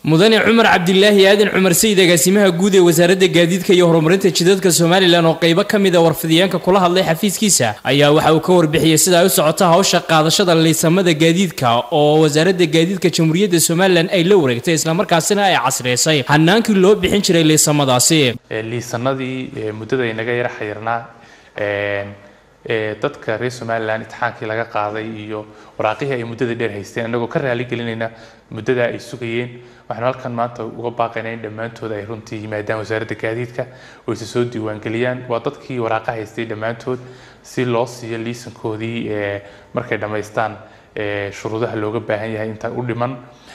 mudane cumar cabdilaahi aadan cumar sayid agaasimaha guud ee wasaaradda gaadiidka iyo horumarinta jidadka somalilan oo qaybo ka mid a warfidiyeenka kula hadlay xafiiskiisa ayaa waxa uu ka warbixiyey sida ay u socota hawsha qaadashada liisamada gaadiidka oo wasaaradda gaadiidka jamhuuriyadda somalilan ay la wareegtay islamarkaasina ay casriyeysay hanaankii loo bixin jiray liisamadaasi liisanadii muddada inaga yara xayirnaa dadka reer somalilan imtixaankii laga qaaday iyo waraaqihii ay muddada dheer haysteen annagoo ka raaligelinayna muddada ay sugayeen waxaanu halkan maanta uga baaqaynaa in dhammaantood ay runtii yimaadaan wasaaradda gaadiidka oo isa soo diiwaangeliyaan waa dadkii waraaqa haystay dhammaantood si loo siiyo liisankoodii markay dhammaystaan shuruudaha looga baahan yahay inta u dhiman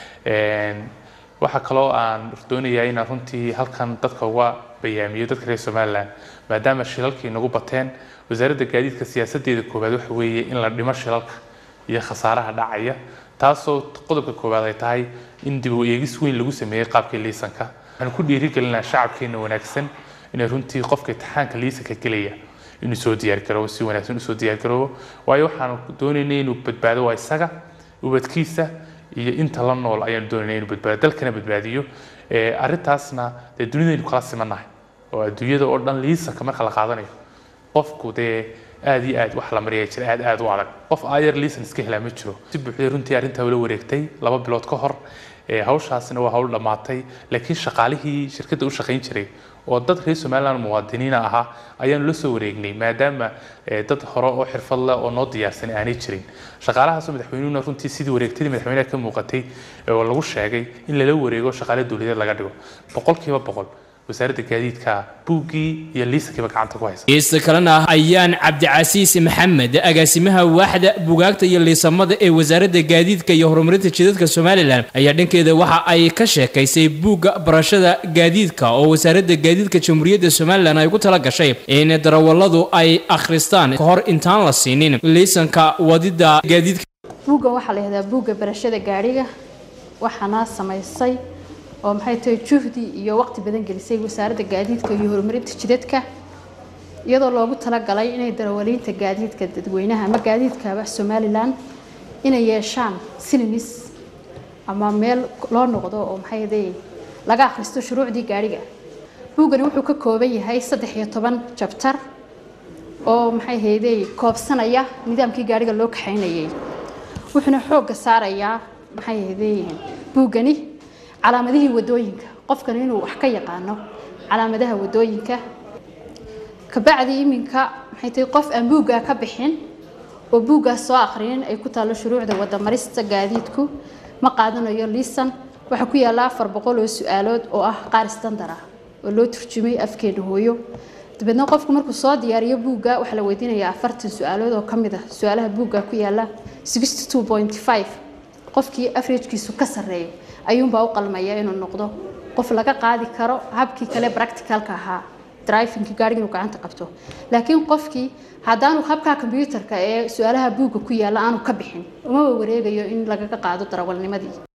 waxaa kaloo aan doonayaa inaan runtii halkan dadka uga bayaamiyo dadka reer somalilan maadaama shilalkii nagu bateen wasaaradda gaadiidka siyaasadeeda koowaad waxa weeye in la dhimo shilalka iyo khasaaraha dhacaya taasoo qodobka koowaad ay tahay in dib u eegis weyn lagu sameeyey qaabkii liisanka waxaanu ku dhiirigelinaa shacabkeena wanaagsan inay runtii qofka imtixaanka liisanka gelaya inuu soo diyaargaroobo si wanaagsan usoo diyaargaroobo waayo waxaanu doonaynay inuu badbaado waa isaga ubadkiisa iyo inta la nool ayaanu doonayna inuu badbaado dalkana badbaadiyo arrintaasna dee dunidaynu kala simannahay oo adduunyada oo dhan liisanka marka la qaadanayo qofku dee aad iyo aad wax la mariya jira aad aad u adag qof ayar liisan iska helaa ma jiro si buuxday runtii arrintaa ula wareegtay laba bilood ka hor hawshaasina waa hawl dhammaatay laakiin shaqaalihii shirkadda u shaqayn jiray oo dad reer somaliland muwaadiniina ahaa ayaanu la soo wareegnay maadaama dad hore oo xirfad leh oo noo diyaarsan aanay jirin shaqaalahaasoo madaxweynuhuna runtii sidii wareegtadii madaxweynaha ka muuqatay oo lagu sheegay in lala wareego shaqaale dowladeed laga dhigo boqolkiiba boqol wasaaradda gaadiidka buuggii iyo liisankiiba gacanta ku haysa geesta kalena ayaan cabdicasiis maxamed agaasimaha waaxda bugaagta iyo liisamada ee wasaaradda gaadiidka iyo horumarinta jidadka somalilan ayaa dhankeeda waxa ay ka sheekaysay buugga barashada gaadiidka oo wasaaradda gaadiidka jamhuuriyadda somalilan ay ku tala gashay in darawalladu ay akhristaan ka hor intaan la siinin liisanka wadida gaadiidka buuggan waxaa la yihahdaa buugga barashada gaadhiga waxaana samaysay oo maxay tahay juhdi iyo waqti badan gelisay wasaaradda gaadiidka iyo horumarinta jidadka iyadoo loogu talagalay inay darawaliinta gaadiidka dadweynaha ama gaadiidkaba somalilan inay yeeshaan sinimis ama meel loo noqdo oo maxay ahaday laga akhristo shuruucdii gaadhiga buuggani wuxuu ka kooban yahay saddex iyo toban jabtar oo maxay ahaday koobsanaya nidaamkii gaadhiga loo kaxaynayay wuxuuna xoogga saarayaa maxay ahaday buuggani calaamadihii wadooyinka qofkan inuu wax ka yaqaano calaamadaha wadooyinka kabacdi iminka maxay tahay qof aan buuggaa ka bixin oo buuggaas soo akhrinin ay ku taallo shuruucda wadamarista gaadiidku ma qaadanayo liisan waxaa ku yaalla afar boqol oo su-aalood oo ah qaar standar ah oo loo turjumay afkeena hooyo dabeedna qofku markuu soo diyaariyo buugga waxaa la weydiinayaa afartan su-aalood oo ka mid ah su-aalaha buugga ku yaalla sixty two point five qofkii averagkiisu ka sarreeyo ayuunbaa u qalmaya inuu noqdo qof laga qaadi karo habkii kale practicalka ahaa drivingki gaariga inuu gacanta qabto laakiin qofkii haddaanu habkaa combyuutarka ee su-aalaha buugga ku yaalla aanu ka bixin umaba wareegayo in lagaga qaado darawalnimadii